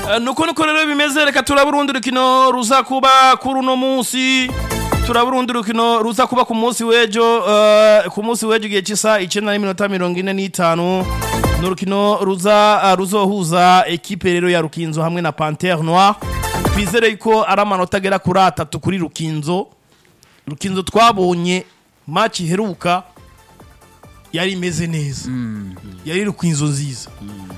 Eh, nuko nuko rero bimeze reka turaba urundi rukino ruza kuba kuri uno munsi turaba urundi rukino ruza kuba ku munsi w'ejo eh, ku munsi w'ejo igihe cy'isa icyenda n'iminota mirongo ine n'itanu ni urukino ruza eh, ruzohuza ekipe rero ya rukinzo hamwe na pantere noir twizere yuko ari amanota agera kuri atatu kuri rukinzo rukinzo twabonye match iheruka yari imeze neza yari rukinzo nziza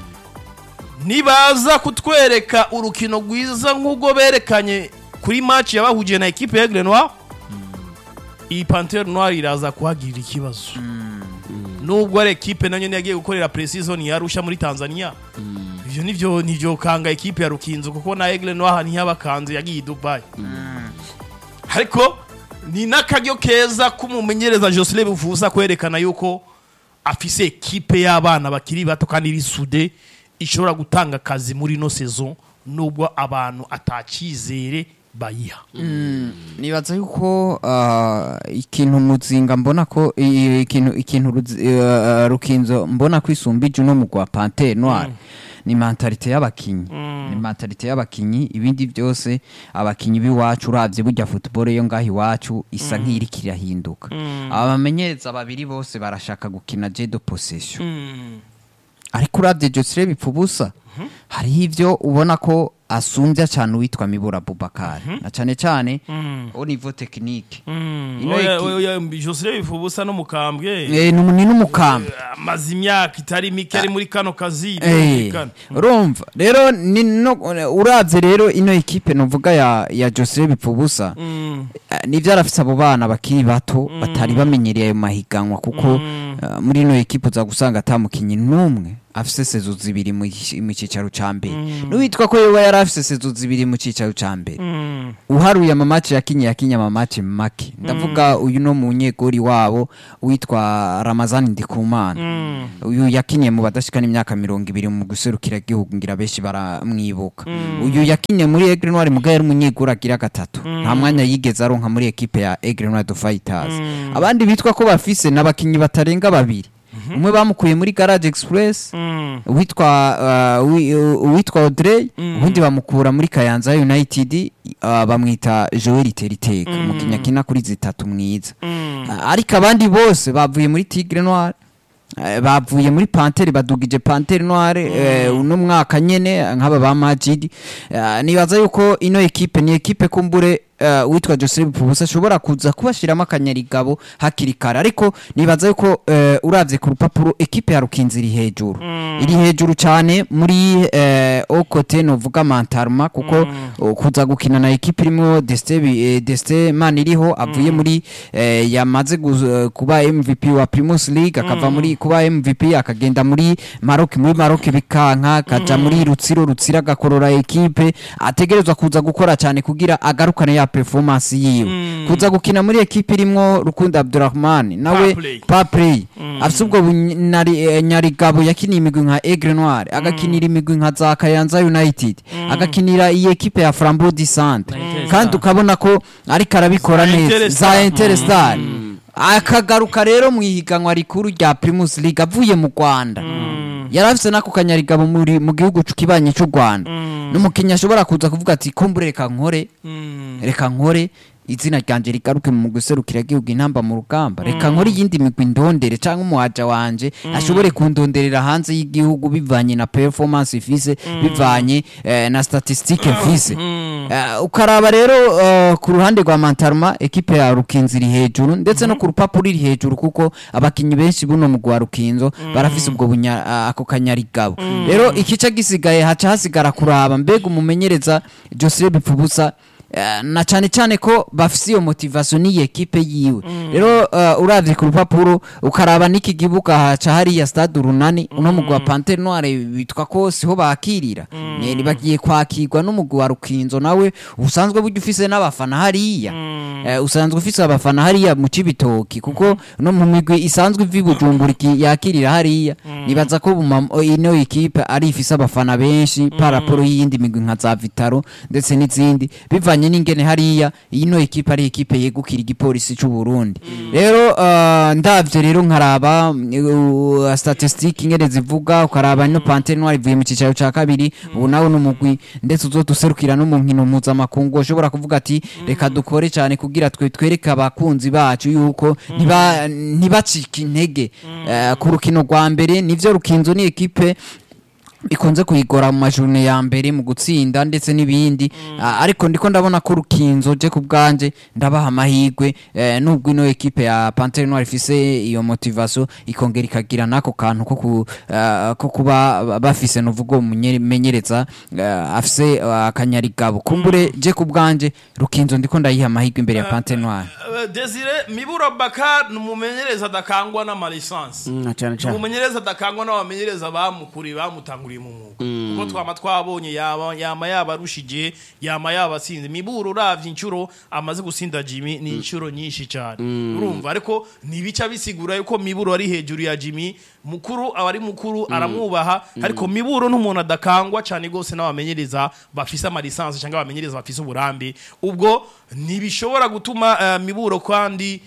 nibaza kutwereka urukino rwiza nk'ubwo berekanye kuri match yabahugiye na ekipe ya Aigle Noir iyi Panthère Noire iraza kuhagirira ikibazo nubwo ari ekipe nayo yagiye gukorera pre-season yarusha muri Tanzania ivyo nivyo nivyo kanga ekipe ya Rukinzo kuko na Aigle Noir ntiyabakanze yagiye i Dubai ariko ni n'akaryo keza k'umumenyereza Jocelyn Buvuza kwerekana yuko afise ekipe y'abana bakiri bato kandi bisude ishobora gutanga akazi muri ino saison nubwo abantu atacizere bayiha nibaza yuko ah, ikintu muzinga mbona ko i- ikintu ikintu Ruzi- eh, rukinzo mbona ko isumbije uno mugwa Panthère Noire ni mentalite y'abakinyi ni mentalite y'abakinyi ibindi byose abakinyi b'iwacu uravye burya football yo ngaho iwacu isa nk'iriko irahinduka abamenyereza babiri bose barashaka gukina jedo possession ariko uravye Josire bipfubusa hariho ivyo ubona ko asumbya cyane uwitwa Mibura Bubakari na cyane cyane au niveau technique Ino iki- Jocelyn Bifubusa no mukambwe eh ni ni n'umukamba amaze imyaka itari mike ari muri kano kazi Eh, birumvikana. urumva rero ni no uravye rero ino ekipe novuga ya ya Josire bipfubusa Mm. Eh, nivyo arafise abo bana bakiri bato batari bamenyereye ayo mahiganwa kuko eh, muri ino ekipe uza gusanga ata mukinyi n'umwe afise sezo zibiri mu gi- mu cicaro ca mbere n'uwitwa ko yoba yari afise sezo zibiri mu cicaro ca mbere Mm. uharuye amamaci yakinye yakinye amamaci make ndavuga uyu no munyegori wabo witwa ramazani ndikumana uyu yakinye mu badashikana imyaka mirongo ibiri mu guserukira igihugu ngira benshi baramwibuka uyu yakinye muri Aigle Noire muga yari umunyegori agira gatatu nta mwanya yigeze aronka muri ekipe ya Aigle Noire de Fighters abandi bitwa ko bafise n'abakinyi batarenga babiri umwe bamukuye muri Garage Express Mm. uwitwa uh, uwi- uwitwa Audrey ubundi bamukura muri Kayanza United uh, bamwita Joel Teriteka umukinnyi akina kuri zitatu mwiza Uh, ariko abandi bose bavuye muri Tigre Noire uh, bavuye muri Panthère badugije Panthère Noire uh, uno mwaka nyene nk'aba ba Majid uh, nibaza yuko ino ekipe ni ekipe kumbure uh, witwa Joseph Pubusa ashobora kuza kubashiramo akanyarigabo hakiri kare ariko nibaza yuko uh, uravye ku rupapuro ekipe ya Rukinzi iri hejuru iri hejuru cyane muri uh, okote novuga Mantarma kuko uh, kuza gukina na ekipe irimo Deste eh, Deste man iriho avuye muri eh, yamaze guz- eh, kuba MVP wa Primus League akava muri kuba MVP akagenda muri Maroc muri Maroc bikanka akaja muri Rutsiro Rutsira agakorora ekipe ategerezwa kuza gukora cyane kugira agarukane ya performance yiwe kuza gukina muri ekipe irimo Rukundo Abdurrahman nawe Paplay. pa play afite ubwo bunyari- eh, nyarigabo yakiniye imigwi nka Aigle Noire agakinira imigwi nka za Kayanza United agakinira iyi ekipe ya Flambeau du Centre kandi ukabona ko ariko arabikora Za neza Interstar. za Interstar akagaruka rero mu ihiganwa rikuru rya Primus League avuye mu Rwanda yari afise nako kanyarigabo muri mu gihugu kibanye cy'u Rwanda n'umukinnyi ashobora kuza kuvuga ati kumbure reka nkore Mm. reka nkore izina ryanje rigaruke mu guserukira igihugu intamba mu rugamba reka nkore iyindi migwi ndondere cyangwa umuhaja wanje ashobore kundonderera hanze y'igihugu bivanye na performance ifise bivanye eh, na statistique ifise Eh, ukaraba rero eh, ku ruhande rwa Mantarma ekipe ya Rukinzo iri hejuru ndetse no ku rupapuro iri hejuru kuko abakinyi benshi buno mu gwa Rukinzo barafise ubwo bunya ah, ako kanyarigabo rero ikice gisigaye haca hasigara kuraba mbega umumenyereza Joseph Bipfubusa Eh, na cyane cyane ko bafise iyo motivation n'iyi ekipe yiwe rero uh, uravye ku rupapuro ukaraba n'iki gibuga haca hariya stade urunani uno mugwi wa Panthère Noire bitwa ko siho bakirira mm. bagiye kwakirwa n'umugwi wa Rukinzo nawe usanzwe burya ufise n'abafana hariya eh, usanzwe ufise abafana hariya mu Cibitoki kuko no mu migwi isanzwe ivi Bujumbura iki- yakirira hariya nibaza ko buma- ino ekipe ari ifise abafana benshi par rapport y'iyindi migwi nka za Vitaro ndetse n'izindi bivanye bivanye n'ingene hariya ino ekipe ari ekipe yegukira igipolisi c'u Burundi rero uh, ndavye rero nkaraba uh, statistique ingene zivuga ukaraba ino Panthère Noire ivuye mu cicaro ca kabiri ubu nawe n'umugwi ndetse uzoduserukira no mu nkino mpuzamakungu ushobora kuvuga ati reka dukore cyane kugira twe twereke abakunzi bacu yuko ntiba- ntibacike intege Eh, ku rukino rwa mbere nivyo rukinzo ni ekipe ikunze kuyigora mu majurune ya mbere mu gutsinda ndetse n'ibindi Ah, ariko ndiko ndabona ko rukinzo je ku bwanje ndabaha amahirwe eh, nubwo ino ekipe ya Panthère Noire ifise iyo motivation ikongera ikagira nako kantu ko ku, ah, ko kuba bafise nuvugo umumenyereza afise ah, akanyarigabo kumbure je ku bwanje rukinzo ndiko ndayiha amahirwe imbere ya Panthère Noire Eh, Desire Mibura Bakar ni umumenyereza adakangwa n'amalisansi Mm, cyane ni cyane umumenyereza adakangwa n'abamenyereza bamukuriye bamutanguriye mu mwuga kuko twama twabonye yaba yama yaba arushije yama yaba asinze Mibura uravye inshuro amaze gusinda Jimmy ni inshuro nyinshi cyane urumva ariko ntibica bisigura yuko Mibura ari hejuru ya Jimmy mukuru aba ari mukuru aramwubaha ariko Miburo n'umuntu adakangwa cyane gose n'abamenyereza bafise amalisansi cyangwa abamenyereza bafise uburambe ubwo ntibishobora gutuma eh, Miburo kandi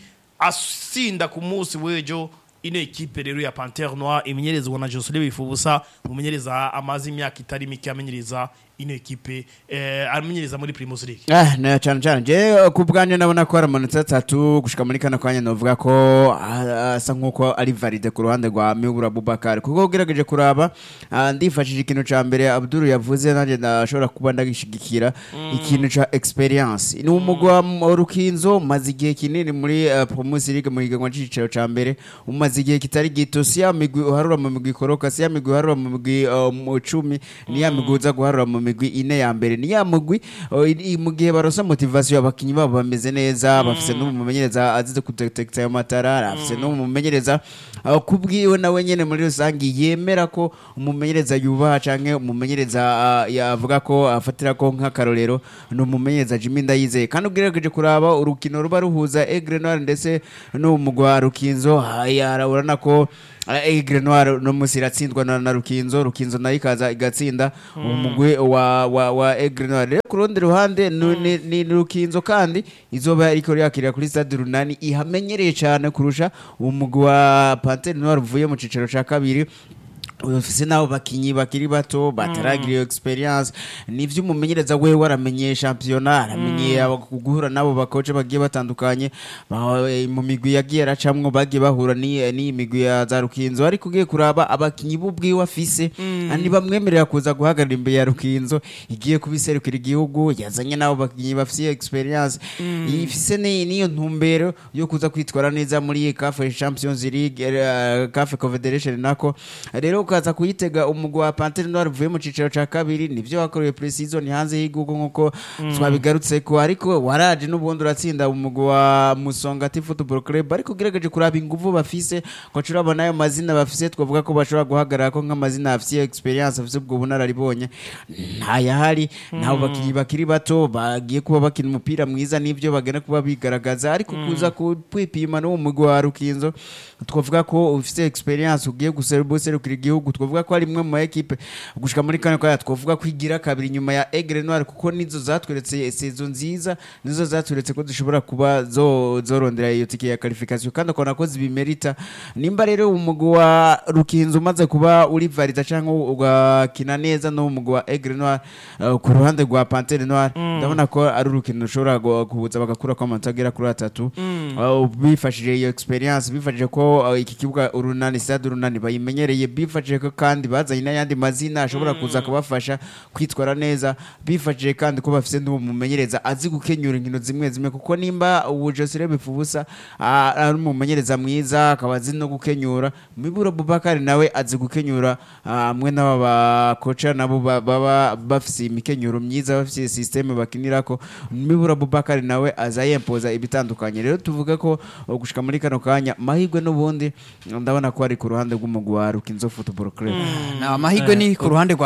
asinda ku munsi w'ejo ino ekipe rero ya Panthère Noire imenyerezwa na Josele Bifubusa umumenyereza amaze imyaka itari mike amenyereza ino ekipe eh, amenyereza muri Primus League Ah, na cyane cyane je ku bwanjye ndabona ko hari amanota atatu gushika muri kano kanya novuga ko ah, asa nk'uko ari valide ku ruhande rwa Mibura Bubakar kuko ugerageje kuraba ah, ndifashije ikintu ca mbere Abdul yavuze nanjye ndashobora kuba ndagishigikira ikintu ca experience ni umugwa mu Rukinzo maze igihe kinini muri uh, Primus League mu higanwa c'icicaro ca mbere umaze igihe kitari gito si ya migwi uharura mu migwi ikoroka si ya migwi uharura mu migwi uh, mu cumi ni ya migwi uza guharura mu migwi ine ya mbere ni ya mugwi uh, i- i- mu gihe barosa motivation abakinyi babo bameze neza bafise n'umumenyereza azize kudetekta ayo matara afise n'umumenyereza uh, kubwiwe nawe nyene muri rusange yemera ko umumenyereza yubaha canke umumenyereza uh, yavuga ko afatira ko nk'akarorero ni umumenyereza Jimmy Ndayizeye kandi ugerageje kuraba urukino ruba ruhuza Aigle Noir ndetse n'umugwa Rukinzo haya urabona ko Aigle Noir no musi iratsindwa na, na Rukinzo Rukinzo nayo ikaza igatsinda umugwi wa wa, wa Aigle Noir rero ku rundi ruhande ni, ni, ni Rukinzo kandi izoba iriko yakirira kuri stade runani ihamenyereye cyane kurusha umugwi wa Panthère Noir uvuye mu cicaro ca kabiri ufise nabo bakinyi bakiri bato bataragira iyo experience nivyo umumenyereza wewe waramenye championnat aramenye abo guhura nabo bakoce bagiye batandukanye ba- eh, mu migwi yagiye aracamwo bagiye bahura ni ni migwi ya za Rukinzo ariko ugiye kuraba abakinyi b'ubwiwe afise ani bamwemerera kuza guhagarara imbere ya Rukinzo igiye kubiserukira igihugu yazanye nabo bakinyi bafise iyo experience ifise ni- niyo ntumbero yo kuza kwitwara neza muri CAF Champions League eh, CAF Confederation nako rero ukaza kuyitega umugwi wa Panthère Noire uvuye mu cicaro ca kabiri nivyo wakoreye pre-season hanze y'igihugu nkuko twabigarutseko ariko waraje n'ubundi uratsinda umugwi wa Musongati Football Club ariko ugerageje kuraba inguvu bafise ko turabona ayo mazina bafise twavuga ko bashobora guhagarara ko nk'amazina afise experience afise ubwo bunararibonye ntayahari nabo bakinyi bakiri bato bagiye kuba bakina umupira mwiza nivyo bagenda kuba bigaragaza ariko kuza kwipima n'uwo mugwi wa Rukinzo twavuga ko ufise experience ugiye guserukira igihugu twavuga ko ari imwe mu ekipe gushika muri kane kwa twavuga ko igira kabiri nyuma ya Aigle Noir kuko nizo zatweretse sezo nziza nizo zatweretse ko dushobora kuba zo zorondera iyo tike ya qualification kandi akona ko zibimerita nimba rero umugwi wa Rukinzo umaze kuba uri valida cyangwa ugakina neza no umugwi wa Aigle Noir uh, ku ruhande rwa Panthère Noir ndabona ko ari urukino rushobora gu- kubuza bagakura ko amanota agera kuri atatu Uh, bifashije iyo experience bifashije ko uh, iki kibuga urunani stade urunani bayimenyereye bifashije ko kandi bazanye n'ayandi mazina ashobora kuza kubafasha kwitwara neza bifashije kandi ko bafise n'umumenyereza azi gukenyura inkino zimwe zimwe kuko nimba ubu Josire Bifubusa ah, ari umumenyereza mwiza akaba azi no gukenyura Miburo Bubakari nawe azi gukenyura ah, mwe n'aba bakoca nabo ba- baba bafise imikenyuro myiza bafise systeme bakinirako Miburo Bubakari nawe aza yempoza ibitandukanye rero tuvuga ko uh, gushika muri kano kanya mahirwe n'ubundi ndabona ko ari ku ruhande rw'umugwi wa Rukinzo Football Club na amahirwe ni ku ruhande rwa